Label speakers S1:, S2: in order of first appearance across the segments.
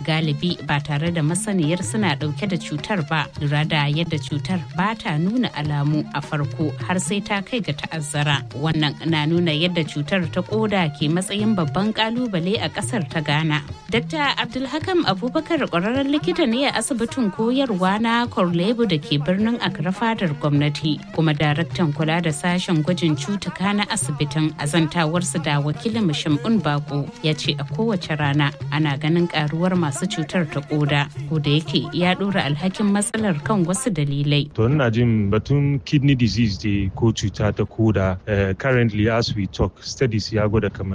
S1: galibi ba tare da masaniyar suna dauke da cutar ba lura da yadda cutar ba ta nuna alamu a farko har sai ta kai ga ta'azzara wannan na nuna yadda cutar ta koda ke matsayin babban kalubale a kasar ta ghana dr abdulhakam abubakar kwararren likita ne a asibitin koyarwa na korlebu da ke birnin accra fadar gwamnati kuma daraktan kula da sashen gwajin cutuka na asibitin azantawarsu da wakilin mashimbun bako ya ce a kowace rana ana ganin karuwar masu cutar ta koda ko da yake ya dora alhakin matsalar kan wasu dalilai
S2: to ina jin batun kidney disease da ko cuta ta koda uh, currently as we talk studies ya gwada kamar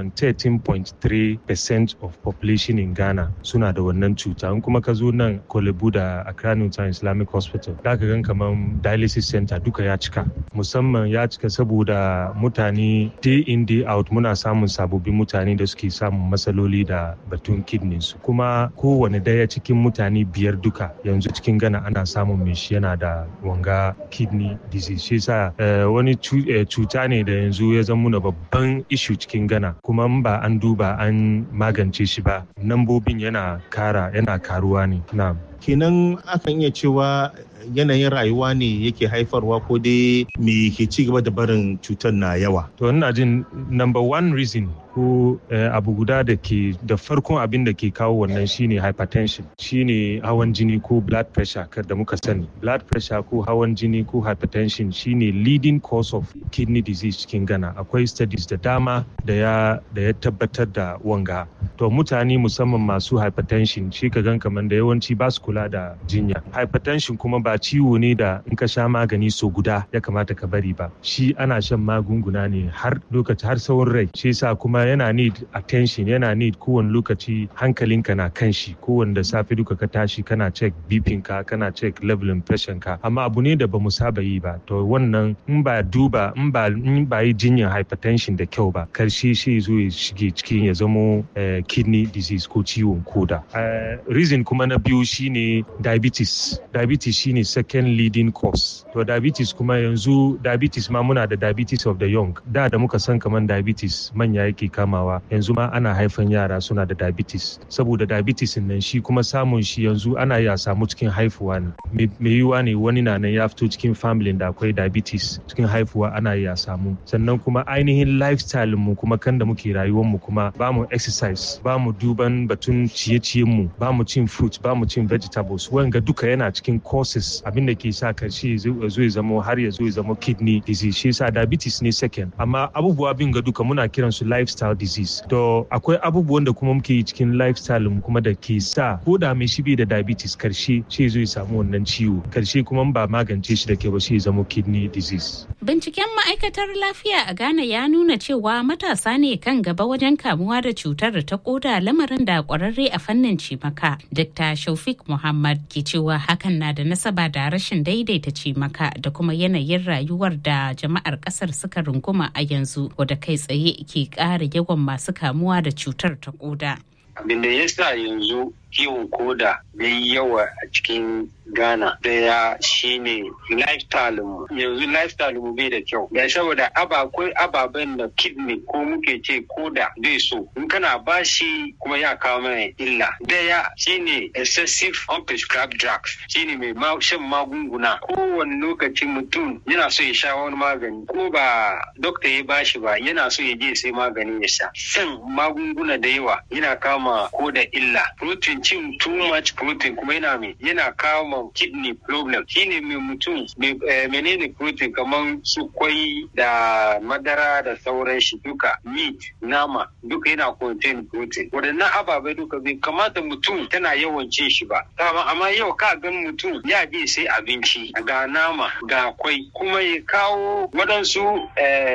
S2: 13.3% of population in ghana suna da wannan cuta in kuma ka zo nan kolebu da accra newtown islamic hospital za ka gan kamar dialysis center duka ya cika musamman ya cika saboda mutane day in day out muna samun sababbin mutane da suke samun matsaloli da batun kidney su kuma kowane daya cikin mutane biyar duka yanzu cikin gana ana samun mai shi yana da wanga kidney disease shi sa wani cuta ne da yanzu ya zama muna babban ishu cikin gana kuma ba an duba an magance shi ba nambobin yana kara yana karuwa ne na
S3: kenan akan iya cewa yanayin rayuwa ne yake haifarwa ko dai me ke ci gaba da barin cutar na yawa
S2: to ina jin number one reason ko abu guda da ke da farkon abin da ke kawo wannan shine hypertension shine hawan jini ko blood pressure da muka sani blood pressure ko hawan jini ko hypertension shine leading cause of kidney disease cikin gana akwai studies da dama da ya da ya tabbatar da wanga to mutane musamman masu hypertension shi ka gan kamar da yawanci ba su kula da jinya hypertension kuma ba ciwo ne da in ka sha magani so guda ya kamata ka bari ba shi ana shan magunguna ne har lokaci har tsawon rai shi yasa kuma yana need attention yana need kowane lokaci hankalinka na kan shi kowane da safe duka ka tashi kana check bipin ka kana check levelin pressure ka amma abu ne da bamu saba yi ba to wannan in ba duba in ba in ba yi jinyar hypertension da kyau ba karshe shi zo ya shige cikin ya zamo kidney disease ko ciwon koda reason kuma na biyu shine diabetes diabetes shine second leading cause to diabetes kuma yanzu diabetes ma muna da diabetes of the young da da muka san kaman diabetes manya yake kamawa yanzu ma ana haifan yara suna da diabetes saboda diabetes nan shi kuma samun shi yanzu ana ya samu cikin haifuwa ne mai yiwuwa ne wani na nan ya fito cikin family da akwai diabetes cikin haifuwa ana ya samu sannan kuma ainihin lifestyle mu kuma kan da muke rayuwar mu kuma ba mu exercise ba mu duban batun ciye-ciyen mu ba mu cin fruit ba mu cin vegetables wanga duka yana cikin causes abin da ke sa karshe zo ya zama har ya zo ya zama kidney disease shi yasa diabetes ne second amma abubuwa bin ga duka muna kiran su lifestyle disease to akwai abubuwan da kuma muke yi cikin lifestyle mu kuma da ke sa ko da mai shi bai da diabetes karshe shi zo ya samu wannan ciwo karshe kuma ba magance shi da ke ba shi ya zama kidney disease
S1: binciken ma'aikatar lafiya a Ghana ya nuna cewa matasa ne kan gaba wajen kamuwa da cutar ta koda lamarin da kwararre a fannin cimaka Dr. Shaufik Muhammad ke cewa hakan na da nasaba da rashin daidaita cimaka da kuma yanayin rayuwar da jama'ar kasar suka runguma a yanzu wadda kai tsaye ke ƙara yawan masu kamuwa da cutar ta koda.
S4: Abin da ya sa yanzu kiwon koda ya yi yawa a cikin Ghana daya shine lifestyle mu yanzu lifestyle mu bai da kyau da saboda akwai ababen da kidney ko muke ce koda bai so in kana bashi kuma ya kawo mana illa daya shine excessive unprescribed drugs shine mai shan magunguna kowane lokaci mutum yana so ya sha wani magani ko ba dokta ya bashi ba yana so ya je sai magani ya sha shan magunguna da yawa yana kama koda illa protein cin too much protein kuma yana mai yana kawo kidney problem shine mai mutum menene protein kamar su kwai da madara da sauran shi duka meat nama duka yana contain protein waɗannan ababai duka bai kamata mutum tana yawan cin shi ba amma yau ka gan mutum ya je sai abinci ga nama ga kwai kuma ya kawo waɗansu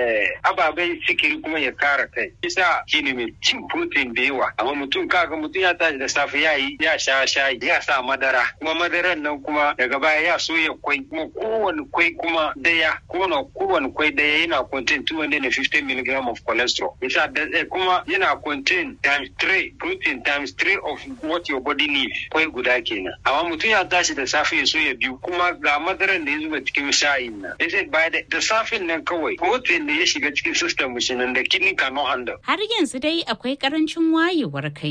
S4: ababai sikiri kuma ya kara kai isa shine mai cin protein da yawa amma mutum kaga mutum ya tashi da safe ya yi ya sha shayi ya sa madara kuma madaran nan kuma daga baya ya soya kwai kuma kowane kwai kuma daya kowane kowane kwai daya yana contain 250 mg of cholesterol yasa kuma yana contain times 3 protein times 3 of what your body needs kwai guda kenan amma mutum ya tashi da safe ya soya biyu kuma ga madaran da ya zuba cikin shayin nan yace baya da safin nan kawai protein da ya shiga cikin system shi nan da kidney cannot handle
S1: har yanzu dai akwai karancin wayewar kai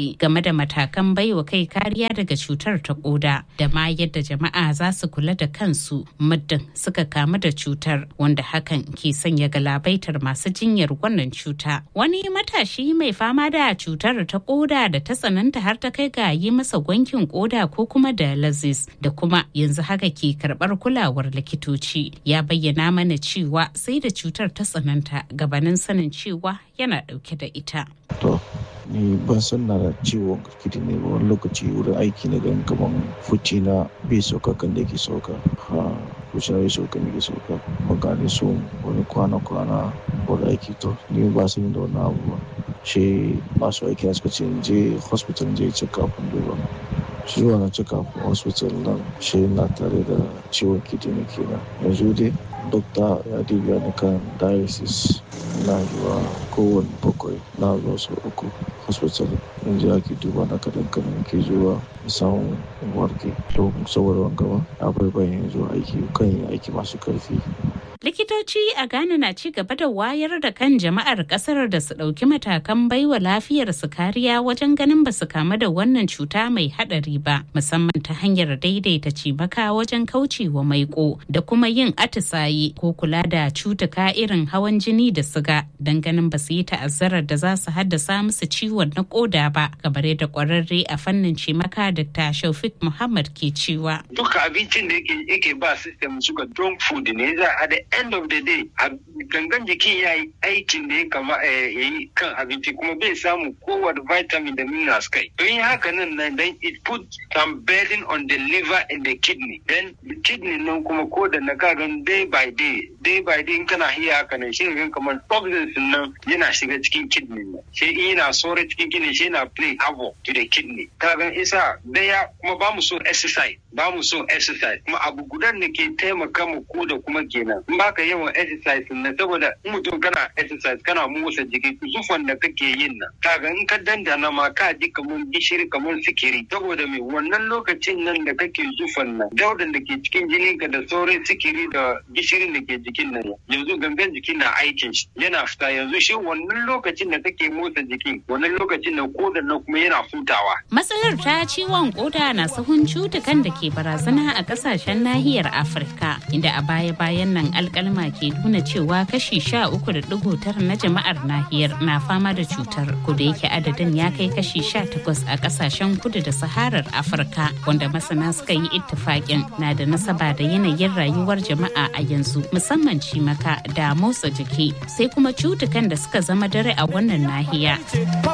S1: kai game da matakan baiwa kai kariya daga cutar ta koda da ma yadda jama'a za su kula da kansu muddin suka kamu da cutar wanda hakan ke sanya galabaitar masu jinyar wannan cuta. Wani matashi mai fama da cutar ta koda da ta tsananta har ta kai ga yi masa gwankin koda ko kuma dialysis da kuma yanzu haka ke karbar kulawar likitoci ya bayyana mana cewa sai da cutar ta tsananta gabanin sanin cewa yana dauke da ita.
S5: To, ni ban san na da ciwon kidney ba wani lokaci wurin aiki na gan kaman fuci na bai sauka kan da ke sauka. Ha, kusa ya sauka ne ke sauka. Magani so wani kwana-kwana wani aiki to, ni ba san da wani abu ba. Shi masu aiki na suka ce je hospital je check up duba. Shi wani check up hospital nan shi na tare da ciwon kidney kenan. Yanzu dai dokta ya dibiya ni kan dialysis na zuwa kowane bakwai na zuwa sau uku hospital yanzu ake duba na kadan kadan ke zuwa samun warke to saboda wanga ba akwai bayan zuwa aiki kan yin aiki masu karfi
S1: likitoci a ghana na ci gaba da wayar da kan jama'ar kasar da su ɗauki matakan baiwa lafiyar su kariya wajen ganin ba su kamu da wannan cuta mai haɗari ba musamman ta hanyar daidaita cimaka wajen kaucewa maiko da kuma yin atisaye ko kula da cutuka irin hawan jini da siga don ganin ba su yi ta'azzarar da za su haddasa musu ciwon na koda ba kamar yadda kwararre a fannin cimaka dr shaufik muhammad ke cewa
S4: duka abincin da yake ba system suka junk food ne za a da end of the day gangan jikin ya yi aikin da ya kama ya yi kan abinci kuma bai samu kowane vitamin da minerals kai don yi haka nan nan then it put some burden on the liver and the kidney then the kidney nan kuma ko da na kagan day by day day by day in kana hiya haka nan shi gan kamar toxins nan yana shiga cikin kidney nan shi in yana sore cikin kidney shi yana play havoc to the kidney kagan isa daya kuma ba mu so exercise ba mu so exercise kuma abu gudan da ke taimaka mu ko da kuma kenan in baka yawan exercise na saboda in mutum kana exercise kana motsa jiki zufan da kake yin nan kaga in ka dandana ma ka ji kamar gishiri kamar sikiri saboda me wannan lokacin nan da kake zufan nan daudan da ke cikin jinin ka da sauran sikiri da gishirin da ke jikin nan yanzu gangan jiki na aikin shi yana fita yanzu shi wannan lokacin da kake motsa jiki wannan lokacin da kodan nan kuma yana hutawa
S1: matsalar ta ciwon koda na sahun cutukan da ke barazana a kasashen nahiyar afirka inda a baya-bayan nan alkalma ke nuna cewa kashi sha uku da digo tara na jama'ar nahiyar na fama da cutar kuda yake adadin ya kai kashi sha takwas a kasashen kudu da saharar afirka wanda masana suka yi ittifaƙin na da nasaba da yanayin rayuwar jama'a a yanzu musamman cimaka da motsa jiki sai kuma cutukan da suka zama dare a wannan nahiya